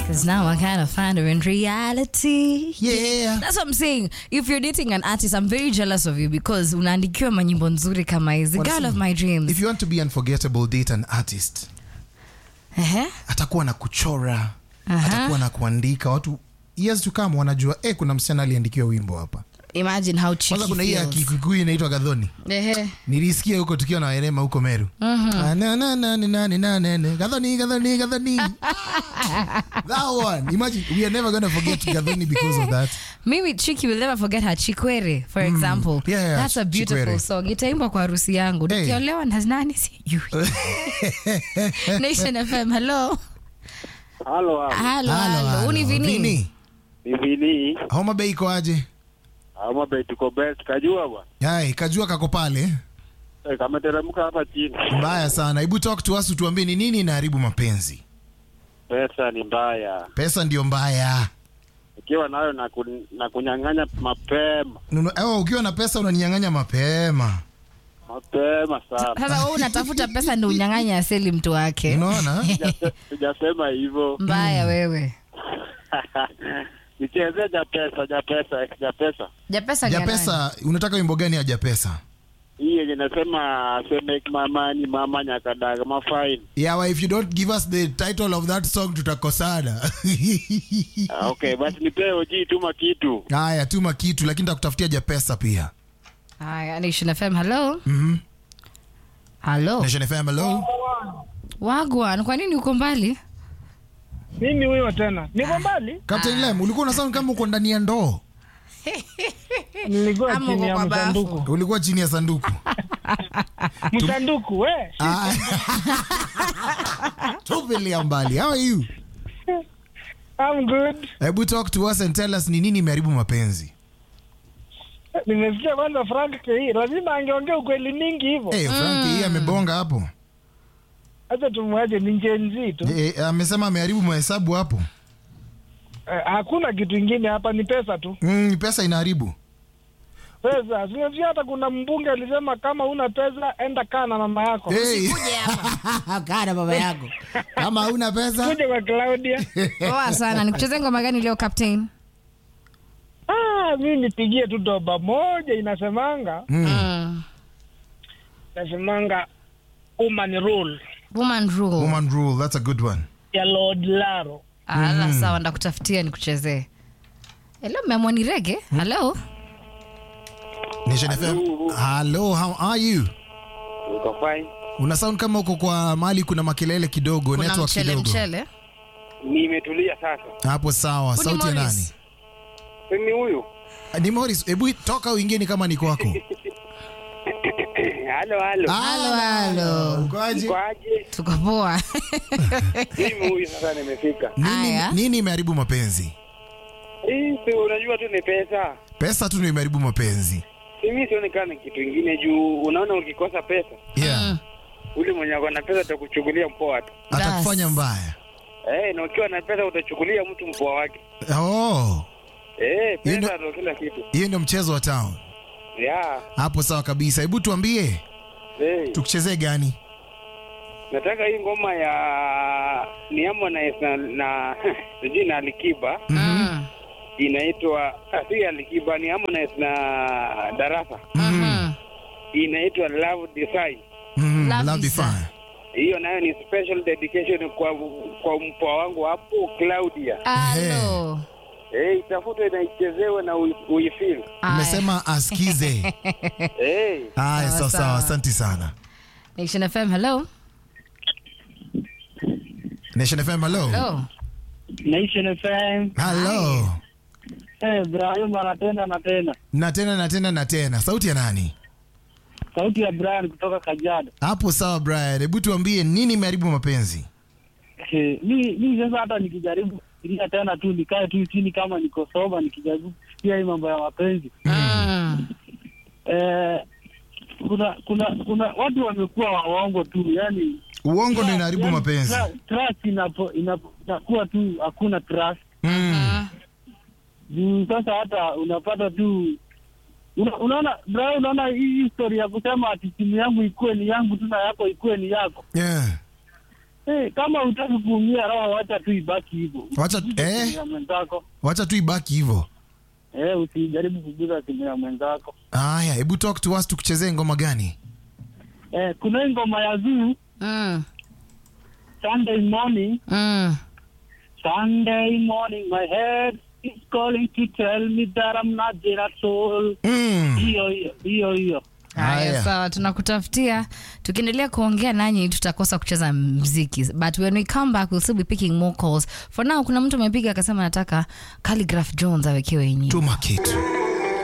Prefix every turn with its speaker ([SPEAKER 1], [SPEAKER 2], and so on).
[SPEAKER 1] Because now I kind of find her in reality.
[SPEAKER 2] Yeah.
[SPEAKER 1] That's what I'm saying. If you're dating an artist, I'm very jealous of you because unaandikiwa manyimbo nzuri kama hizi. Girl
[SPEAKER 2] Wanasema,
[SPEAKER 1] of my dreams.
[SPEAKER 2] If you want to be unforgettable, date an artist.
[SPEAKER 1] Ehe.
[SPEAKER 2] Atakuwa na kuchora,
[SPEAKER 1] Aha.
[SPEAKER 2] atakuwa na kuandika. Watu years to come wanajua eh, kuna msichana aliandikiwa wimbo hapa.
[SPEAKER 1] Imagine how cheeky
[SPEAKER 2] Kwanza kuna hii ya
[SPEAKER 1] feels.
[SPEAKER 2] Kikuyu inaitwa Gadhoni.
[SPEAKER 1] Ehe.
[SPEAKER 2] Nilisikia huko tukiwa na Werema huko Meru. Ah, na, na, na, na, na, na, na, na. Gadhoni, Gadhoni, Gadhoni. That one. Imagine we are never gonna forget Gadhoni because of that.
[SPEAKER 1] Mimi Chiki will never forget her Chikwere, for example.
[SPEAKER 2] Yeah, yeah,
[SPEAKER 1] That's a beautiful
[SPEAKER 2] Chikwere.
[SPEAKER 1] song. Itaimbwa kwa harusi yangu.
[SPEAKER 2] Hey.
[SPEAKER 1] Nikiolewa na nani sijui. Nation FM, hello.
[SPEAKER 3] Halo, halo.
[SPEAKER 1] Halo,
[SPEAKER 2] Halo,
[SPEAKER 1] halo. Uni
[SPEAKER 2] halo.
[SPEAKER 1] vini?
[SPEAKER 2] Vini.
[SPEAKER 3] Ni Vini.
[SPEAKER 2] Homa Bay iko aje?
[SPEAKER 3] Ama bei tuko best. Kajua bwana.
[SPEAKER 2] Hai, kajua kako pale.
[SPEAKER 3] Eh, kameteremka hapa chini.
[SPEAKER 2] Mbaya sana. Hebu talk to us utuambie ni nini inaharibu mapenzi.
[SPEAKER 3] Pesa ni mbaya.
[SPEAKER 2] Pesa ndio mbaya.
[SPEAKER 3] Ukiwa nayo na, kun, na kunyang'anya mapema.
[SPEAKER 2] Nunu- oh, ukiwa na pesa unaninyang'anya mapema.
[SPEAKER 3] Mapema sana.
[SPEAKER 1] Sasa wewe unatafuta pesa ndio unyang'anya asili mtu wake.
[SPEAKER 2] Unaona?
[SPEAKER 3] Sijase- Sijasema hivyo.
[SPEAKER 1] Mbaya wewe.
[SPEAKER 3] Nichezee ja pesa, ja pesa, ja pesa.
[SPEAKER 1] Japesa ni ya nani?
[SPEAKER 2] Japesa, unataka wimbo gani ya Japesa?
[SPEAKER 3] Hii yenye nasema seme mama ni mama nyakadaga mafaini.
[SPEAKER 2] Yeah, well, if you don't give us the title of that song tutakosana.
[SPEAKER 3] Ah, okay, basi nipee oji tuma kitu.
[SPEAKER 2] Haya, tuma kitu lakini takutafutia Japesa pia.
[SPEAKER 1] Haya, Nation FM, hello.
[SPEAKER 2] Mhm.
[SPEAKER 1] Hello.
[SPEAKER 2] Nation FM, hello.
[SPEAKER 1] Wagwan, kwa nini uko mbali?
[SPEAKER 4] Mimi huyo tena. Niko mbali?
[SPEAKER 2] Captain Lem, ulikuwa unasound kama uko ndani ya ndoo.
[SPEAKER 4] Nilikuwa
[SPEAKER 1] Ama
[SPEAKER 4] chini
[SPEAKER 1] uko
[SPEAKER 4] ya
[SPEAKER 1] kwa bafu.
[SPEAKER 4] msanduku.
[SPEAKER 2] Ulikuwa chini ya sanduku.
[SPEAKER 4] Msanduku, we.
[SPEAKER 2] Ah. Tupilia mbali. How are you?
[SPEAKER 4] I'm good.
[SPEAKER 2] Hebu talk to us and tell us ni nini imeharibu mapenzi.
[SPEAKER 4] Nimesikia kwanza Frank KE. Lazima angeongea ukweli mingi hivyo.
[SPEAKER 2] Eh, Frank hii amebonga hapo.
[SPEAKER 4] Acha tumwache ni Gen Z tu.
[SPEAKER 2] Eh, amesema ameharibu mahesabu hapo.
[SPEAKER 4] Eh, hakuna kitu ingine hapa ni pesa tu.
[SPEAKER 2] Mm, pesa inaharibu.
[SPEAKER 4] Pesa. Sinajua hata kuna mbunge alisema kama una pesa enda kaa na mama yako.
[SPEAKER 2] Hey. Kana baba yako. Kama huna pesa.
[SPEAKER 4] Kuja kwa Claudia.
[SPEAKER 1] Poa sana. Nikucheze ngoma gani leo Captain?
[SPEAKER 4] ah, mimi nipigie tu doba moja inasemanga,
[SPEAKER 2] Mm.
[SPEAKER 1] Mm.
[SPEAKER 4] inasemanga woman rule
[SPEAKER 1] Woman rule.
[SPEAKER 2] Woman rule, that's a good one.
[SPEAKER 4] ya Lord Laro.
[SPEAKER 1] Ala, sawa ndakutafutia nikuchezee. Hello, meamua ni rege? Hello.
[SPEAKER 2] Nation FM. Hello, how are you?
[SPEAKER 3] Uko fine.
[SPEAKER 2] Una sound kama uko kwa mahali kuna makelele kidogo,
[SPEAKER 1] Kuna
[SPEAKER 2] network
[SPEAKER 1] mchele
[SPEAKER 2] kidogo.
[SPEAKER 1] mchele.
[SPEAKER 3] Nimetulia sasa.
[SPEAKER 2] Hapo sawa.
[SPEAKER 1] Huyu ni
[SPEAKER 2] Sauti ya nani?
[SPEAKER 1] Morris.
[SPEAKER 3] Mimi huyu.
[SPEAKER 2] Ah, Ni Morris, hebu toka uingie ni kama ni kwako.
[SPEAKER 3] Halo, halo.
[SPEAKER 1] Halo, halo.
[SPEAKER 2] Ukoaje?
[SPEAKER 3] Kwaje?
[SPEAKER 1] Tuko poa.
[SPEAKER 3] Mimi huyu sasa nimefika.
[SPEAKER 2] Nini
[SPEAKER 1] Haya.
[SPEAKER 2] nini imeharibu mapenzi?
[SPEAKER 3] Hii si unajua tu ni pesa.
[SPEAKER 2] Pesa tu ndio imeharibu mapenzi.
[SPEAKER 3] Mimi sioni kama ni kitu ingine juu unaona ukikosa pesa,
[SPEAKER 2] Yeah.
[SPEAKER 3] ule mwenye ako na pesa atakuchukulia mpoa tu.
[SPEAKER 2] Atakufanya
[SPEAKER 1] Das.
[SPEAKER 2] mbaya.
[SPEAKER 3] Eh, na ukiwa na pesa utachukulia mtu mpoa wake.
[SPEAKER 2] Oh,
[SPEAKER 3] Eh,
[SPEAKER 2] Hiyo ndio-
[SPEAKER 3] pesa ndio kila kitu.
[SPEAKER 2] hiyo ndio mchezo wa town.
[SPEAKER 3] Yeah.
[SPEAKER 2] Hapo sawa kabisa. Hebu tuambie
[SPEAKER 3] Eh,
[SPEAKER 2] tukuchezee gani?
[SPEAKER 3] nataka hii ngoma ya ni Harmonize na, na sijui na Alikiba
[SPEAKER 1] Mm.
[SPEAKER 3] inaitwa ah, si Alikiba ni Harmonize na Darasa
[SPEAKER 1] Mhm.
[SPEAKER 3] inaitwa Love Design.
[SPEAKER 2] Mm,
[SPEAKER 1] Love
[SPEAKER 2] love
[SPEAKER 1] is
[SPEAKER 2] define.
[SPEAKER 3] Hiyo nayo ni special dedication kwa kwa mpoa wangu hapo Claudia.
[SPEAKER 1] Halo.
[SPEAKER 3] Eh, itafutwe na ichezewe na ui- uifeel.
[SPEAKER 1] Aya.
[SPEAKER 2] Umesema asikize.
[SPEAKER 3] Eh,
[SPEAKER 2] Haya,
[SPEAKER 1] Sawa,
[SPEAKER 2] sawa sawa.
[SPEAKER 1] sawa.
[SPEAKER 2] Asante sana.
[SPEAKER 1] Nation FM, hello.
[SPEAKER 2] Nation FM, hello.
[SPEAKER 1] Hello.
[SPEAKER 4] Nation FM.
[SPEAKER 2] Hello.
[SPEAKER 4] Eh, Ibrahim anatenda na tena.
[SPEAKER 2] Na tena na tena na tena. Sauti ya nani?
[SPEAKER 4] Sauti ya Brian kutoka Kajiado.
[SPEAKER 2] Hapo sawa Brian. Hebu tuambie nini imeharibu mapenzi?
[SPEAKER 4] Eh, mi mi sasa hata nikijaribu kufikiria tena tu nikae tu chini kama niko soba nikijaribu kufikiria hii mambo ya mapenzi.
[SPEAKER 1] Mm.
[SPEAKER 4] Eh, kuna kuna kuna watu wamekuwa waongo tu, yani
[SPEAKER 2] Uongo ndio inaharibu
[SPEAKER 4] yani,
[SPEAKER 2] mapenzi.
[SPEAKER 4] tra- Trust inapo inapo- inakuwa tu hakuna trust.
[SPEAKER 2] Mm.
[SPEAKER 4] Juu sasa hata unapata tu una, unaona bra, unaona hii story ya kusema ati simu yangu ikuwe ni yangu tu na yako ikuwe ni yako.
[SPEAKER 2] Yeah.
[SPEAKER 4] Eh, kama utaki kuumia roho, wacha tu ibaki hivyo.
[SPEAKER 2] Wacha-
[SPEAKER 4] Usiguze
[SPEAKER 2] eh.
[SPEAKER 4] simu ya mwenzako.
[SPEAKER 2] wacha tu ibaki hivyo
[SPEAKER 4] Eh, usijaribu kuguza simu ya mwenzako.
[SPEAKER 2] haya hebu talk to us tukuchezee ngoma gani
[SPEAKER 4] Eh, kuna hii ngoma ya Zuu
[SPEAKER 1] Mm.
[SPEAKER 4] Sunday morning,
[SPEAKER 1] Mm.
[SPEAKER 4] Sunday morning, my head is calling to tell me that I'm not dead at all.
[SPEAKER 2] mm.
[SPEAKER 4] Hiyo hiyo hiyo hiyo.
[SPEAKER 1] Haya,
[SPEAKER 2] Haya.
[SPEAKER 1] sawa, tunakutafutia. Tukiendelea kuongea nanyi, tutakosa kucheza mziki, but when we come back we'll still be picking more calls. For now, kuna mtu amepiga akasema nataka Calligraph Jones awekewe yenyewe.
[SPEAKER 2] tuma kitu